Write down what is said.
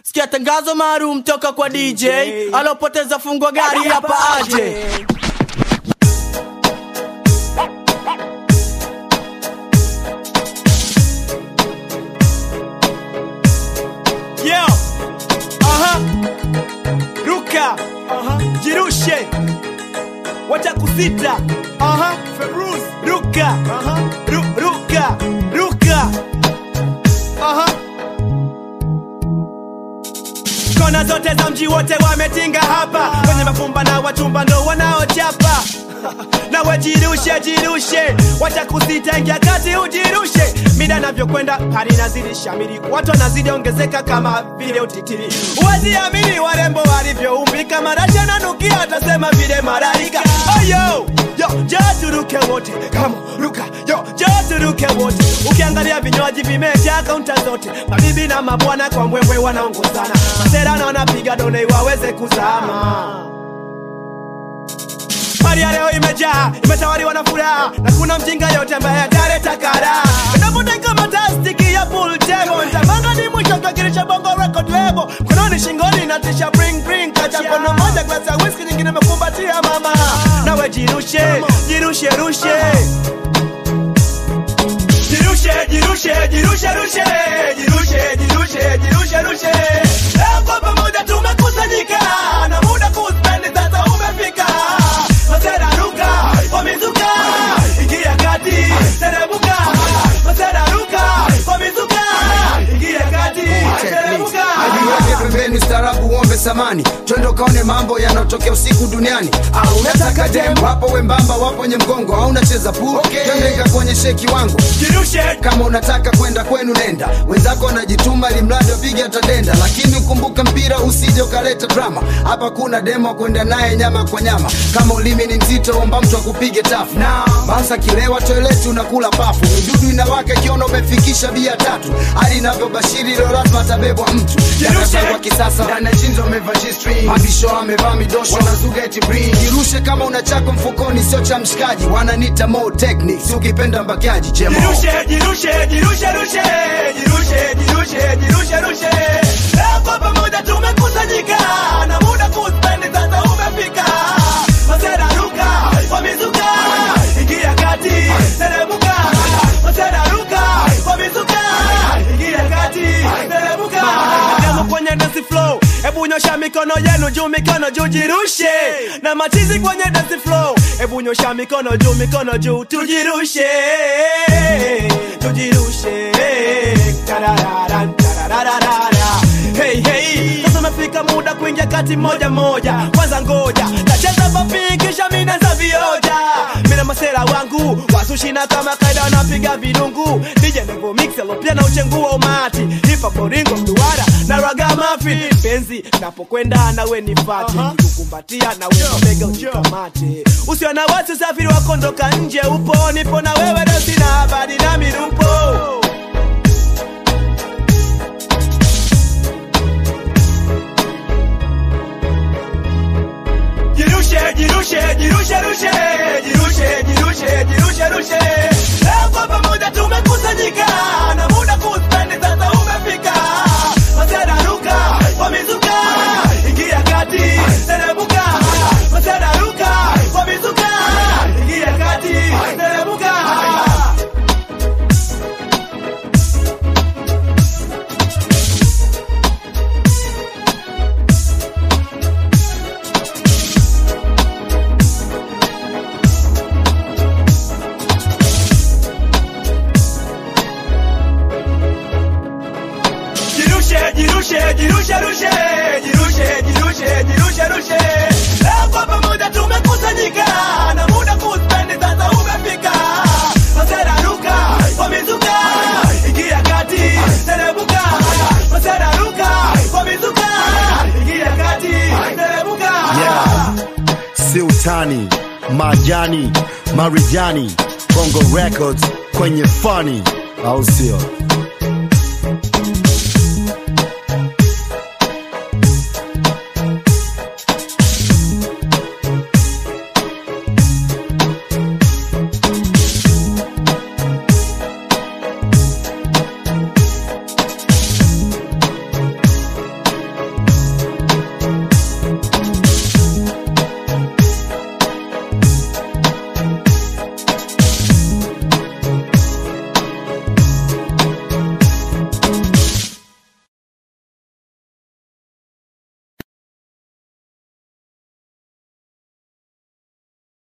sikia tangazo maalum toka kwa DJ alopoteza fungwa gari hapa aje. Yo, aha, ruka, aha, jirushe, wacha kusita, aha, Feruz, ruka, aha, ru, ruka, ruka, aha. Kona zote za mji wote wametinga hapa, kwenye mafumba na wachumba ndo wanaochapa nawe jirushe jirushe, wacha kusita, ingia kati ujirushe. Mida navyokwenda hali nazidi shamiri, watu wanazidi ongezeka kama vile utitiri. Huwezi amini warembo walivyoumbika, marasha na nukia, watasema vile malaika. Oh, yo yo, njoo turuke wote, kama ruka yo, njoo turuke wote. Ukiangalia vinywaji vimejaa kaunta zote, mabibi na mabwana kwa mbwembwe wanaongozana, masera na wanapiga done waweze kuzama. Hali ya leo imejaa, imetawaliwa na furaha na kuna mjinga yote ambaye ataleta kara. Navuta kama tastiki ya pool table, nitamanga ni mwisho kakirisha bongo record label. Mkononi shingoni natisha bring bring, kacha mkono moja glasi ya whisky, nyingine imekumbatia mama. Nawe jirushe, jirushe rushe. Jirushe, jirushe, jirushe, rushe. Jirushe, jirushe, jirushe, rushe. Leo kwa pamoja tumekusanyika na muda kuspendi sasa umefika. Masera ruka, wamezuka. Ingia kati, teremuka. Masera ruka, wamezuka. Ingia kati, teremuka. Ajiweke pembeni ustaarabu uombe samani twende ukaone mambo yanayotokea usiku duniani au unataka dem wapo wembamba wapo nye mgongo au unacheza pool okay. twende nikakuonyeshe kiwango Jirushe, kama unataka kwenda kwenu nenda wenzako wanajituma limradi wapige atadenda lakini ukumbuka mpira usije ukaleta drama hapa kuna demo wa kwenda naye nyama kwa nyama kama ulimi ni mzito omba mtu akupige tafu basa kilewa toileti unakula pafu midudu inawaka ikiona umefikisha bia tatu hali inavyobashiri leo lazima atabebwa mtu Yanasangwa kisasa ndani ya chinzo amevaa G-string mabisho amevaa midosho wanazuga eti bring jirushe kama una chako mfukoni sio cha mshikaji wananita mo techniques ukipenda mbakiaji chemo Jirushe, jirushe, jirushe, rushe. Jirushe, jirushe, jirushe, rushe. Leo kwa pamoja tumekusanyika na muda kuspendi sasa umefika. Masera ruka, wamezuka. Ingia kati, teremuka. Masera ruka, wamezuka. Ingia kati, teremuka. Demo kwenye dance flow. Hebu nyosha mikono yenu juu, mikono juu, jirushe na machizi kwenye dance flow. Hebu nyosha mikono juu, mikono juu, tujirushe, tujirushe. Tarararan, tarararara. Hey, hey. Sasa umefika muda kuingia kati moja moja. Kwanza ngoja nacheza papi, kisha mimi naanza vioja. Mimi na masera wangu wasushina kama kaida, wanapiga vidungu. DJ Nevo Mix alopia na uchengu wa umati, hip hop boringo mduara na ragamuffin. Penzi napokwenda nawe nifate, nikukumbatia nawe mabega ujikamate. Usiwe na wasi, usafiri wako ndoka nje upo, nipo na wewe leo, sina habari na mirupo. Jirushe, jirushe, jirushe, rushe. Jirushe, jirushe, jirushe, rushe. Leo kwa pamoja tumekusanyika na muda kuspendi sasa umefika. Masera ruka, wamezuka. Ingia kati, teremuka. Masera ruka, wamezuka. Ingia kati, teremuka. Jirushe, jirushe, jirushe, rushe. Jirushe, jirushe, jirushe, rushe. Leo kwa pamoja tumekusanyika na muda kuspendi sasa umefika. Masera ruka, wamezuka. Ingia kati, teremuka. Masera ruka, wamezuka. Ingia kati, teremuka. Yeah. si utani majani marijani Congo Records kwenye fani au sio